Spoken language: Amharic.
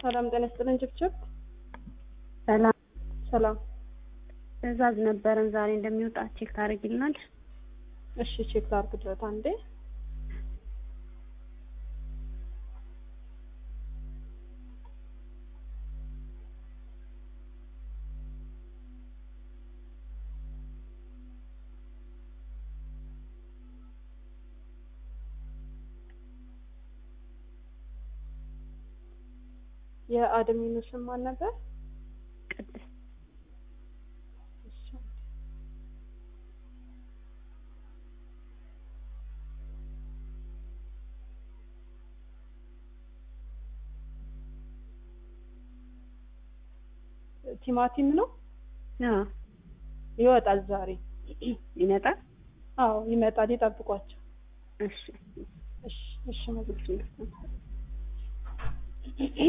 ሰላም ጤና ይስጥልን። ጭብጭብ ሰላም ሰላም። ትዕዛዝ ነበረን ዛሬ እንደሚወጣ ቼክ ታደርጊልናል? እሺ ቼክ ላድርግለት አንዴ። የአድሚኑ ስም ማን ነበር? ቅድስት እሺ። ቲማቲም ነው አዎ ይወጣል ዛሬ። ይመጣል። አዎ ይመጣል፣ ይጠብቋቸው። እሺ እሺ እሺ መዝግብ